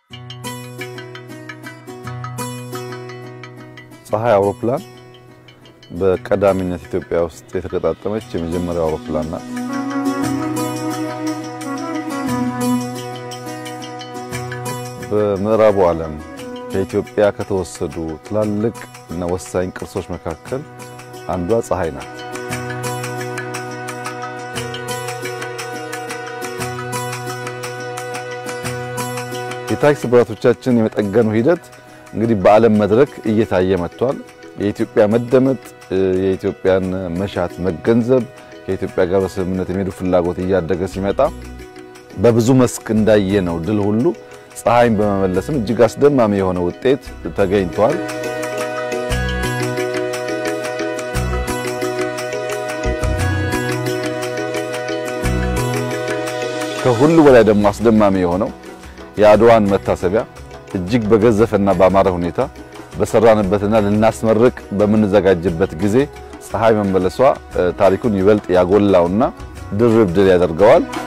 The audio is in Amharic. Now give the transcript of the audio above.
ፀሐይ አውሮፕላን በቀዳሚነት ኢትዮጵያ ውስጥ የተገጣጠመች የመጀመሪያው አውሮፕላን ናት። በምዕራቡ ዓለም ከኢትዮጵያ ከተወሰዱ ትላልቅ እና ወሳኝ ቅርሶች መካከል አንዷ ፀሐይ ናት። የታሪክ ስብራቶቻችን የመጠገኑ ሂደት እንግዲህ በዓለም መድረክ እየታየ መጥቷል። የኢትዮጵያ መደመጥ፣ የኢትዮጵያን መሻት መገንዘብ፣ ከኢትዮጵያ ጋር በስምምነት የሚሄዱ ፍላጎት እያደገ ሲመጣ በብዙ መስክ እንዳየነው ድል ሁሉ ፀሐይን በመመለስም እጅግ አስደማሚ የሆነ ውጤት ተገኝቷል። ከሁሉ በላይ ደግሞ አስደማሚ የሆነው የአድዋን መታሰቢያ እጅግ በገዘፈና በአማረ ሁኔታ በሰራንበትና ልናስመርቅ በምንዘጋጅበት ጊዜ ፀሐይ መመለሷ ታሪኩን ይበልጥ ያጎላውና ድርብ ድል ያደርገዋል።